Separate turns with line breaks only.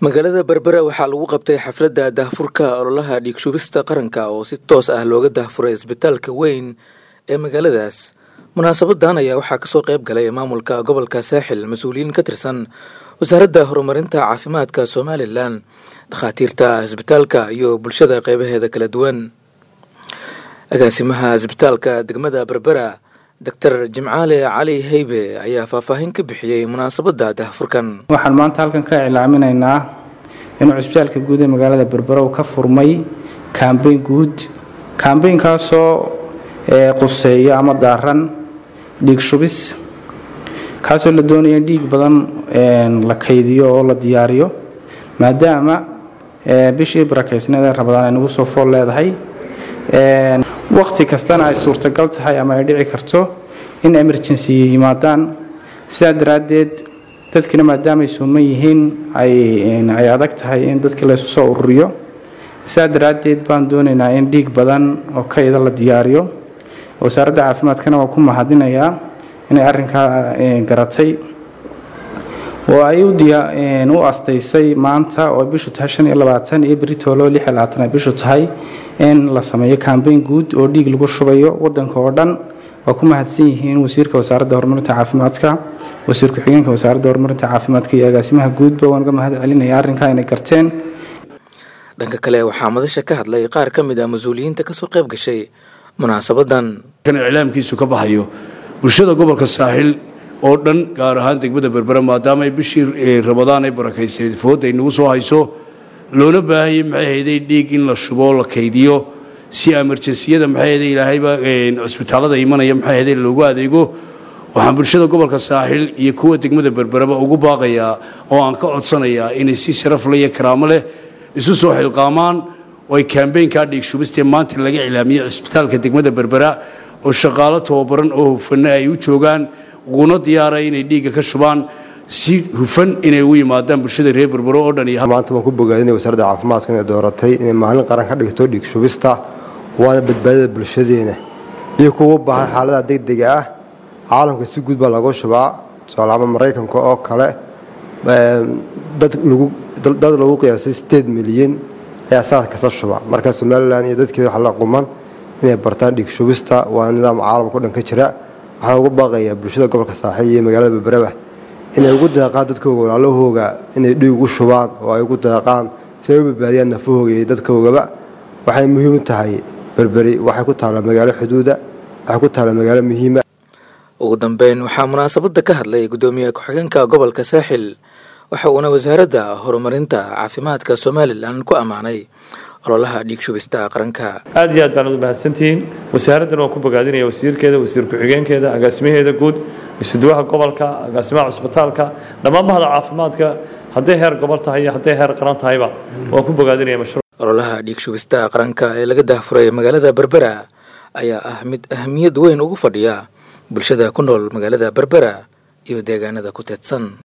magaalada berbera waxaa lagu qabtay xafladda daahfurka ololaha dhiigshubista qaranka oo si toos ah looga daahfuray isbitaalka weyn ee magaaladaas munaasabadan ayaa waxaa kasoo qayb galay maamulka gobolka saaxil mas-uuliyiin ka tirsan wasaaradda horumarinta caafimaadka somalilan dhakhaatiirta isbitaalka iyo bulshada qeybaheeda kala duwan agaasimaha isbitaalka degmada berbera doctor jimcaale cali heybe ayaa faahfaahin ka bixiyey munaasabadda daahfurkan
waxaan maanta halkan ka iclaaminaynaa inuu cisbitaalka guud ee magaalada berbera uu ka furmay kambeyn guud kambeynkaasoo quseeya ama daaran dhiig shubis kaasoo la doonaya in dhiig badan la kaydiyo oo la diyaariyo maadaama bishii barakeysneed ee rabadaan ay nagu soo fool leedahay waqti kastana ay suurtagal tahay ama ay dhici karto in emergency yimaadaan sidaa daraaddeed dadkina maadaama ay suuman yihiin ay adag tahay in dadkii laysu soo ururiyo sidaa daraaddeed baan doonaynaa in dhiig badan oo kayda la diyaariyo wasaaradda caafimaadkana waa ku mahadinayaa inay arrinkaa garatay oo ay u astaysay maanta oo bishu tahay shan iyo labaatan iyo beritoolo lix iyo labaatan ay bishu tahay in la sameeyo kambeyn guud oo dhiig lagu shubayo wadanka oo dhan waa ku mahadsan yihiin wasiirka wasaaradda horumarinta caafimaadka wasiir ku-xigeenka wasaaradda horumarinta caafimaadka iyo agaasimaha guudba waan uga mahad celinaya arrinkaa inay garteen
dhanka kale waxaa madasha ka hadlay qaar ka mid ah mas-uuliyiinta kasoo qayb gashay munaasabadan
kan iclaamkiisu ka baxayo bulshada gobolka saaxil oo dhan gaar ahaan degmada berbera maadaama ay bishii ramadaan ay barakaysaneed fooda ay nagu soo hayso loona baahayay maxay hayday dhiig in la shubo la kaydiyo si emerjensiyada maxay hayday ilaahayba cusbitaalada imanaya maxay hayday loogu adeego waxaan bulshada gobolka saaxil iyo kuwa degmada berberaba ugu baaqayaa oo aan ka codsanayaa inay si sharaf leh iyo karaamo leh isu soo xilqaamaan oo ay kambeynkaa dhiig shubistee maanta laga iclaamiyey cusbitaalka degmada berbera oo shaqaalo tababaran oo hufana ay u joogaan uguna diyaaray inay dhiigga ka shubaan si hufan inay u yimaadaan bulshada reer berbero oo dhan
maanta waan ku bogaadinay wasaaradda caafimaadka inay dooratay inay maalin qaran ka dhigto dhiig shubista waana badbaadada bulshadeena iyo kuwa u baahan xaaladaha degdega ah caalamka si guud baa lagu shubaa tusaalaama maraykanka oo kale dad lagu qiyaasay sideed milyan ayaa saas kasta shuba marka somalilan iyo dadkeeda waxa la quman inay bartaan dhiig shubista waa nidaam caalamka o dhan ka jira waxaan ugu baaqayaa bulshada gobolka saaxiil iyo magaalada berberaba inay ugu deeqaan dadkooga walaalahooga inay dhiig u shubaan oo ay ugu deeqaan si ay u badbaadiyaan nafahooga iyo dadkoogaba waxay muhiim u tahay berberi waxay ku taallaa magaalo xuduuda waxay ku taallaa magaalo muhiima
ugu dambeyn waxaa munaasabadda ka hadlay guddoomiye ku-xigeenka gobolka saaxil waxa uuna wasaaradda horumarinta caafimaadka somalilan ku ammaanay ololaha dhiig shubista qaranka
aad iyo aad baan udu mahadsantihiin wasaaraddan waan ku bogaadinaya wasiirkeeda wasiir ku-xigeenkeeda agaasimaheeda guud isuduwaha gobolka agaasimaha cusbitaalka dhammaan bahda caafimaadka hadday heer gobol tahay iyo hadday heer qaran tahayba waan ku bogaadinaya mashruuc
ololaha dhiig shubista qaranka ee laga daahfuray magaalada berbera ayaa ah mid ahamiyad weyn ugu fadhiya bulshada ku nool magaalada berbera iyo deegaanada ku teedsan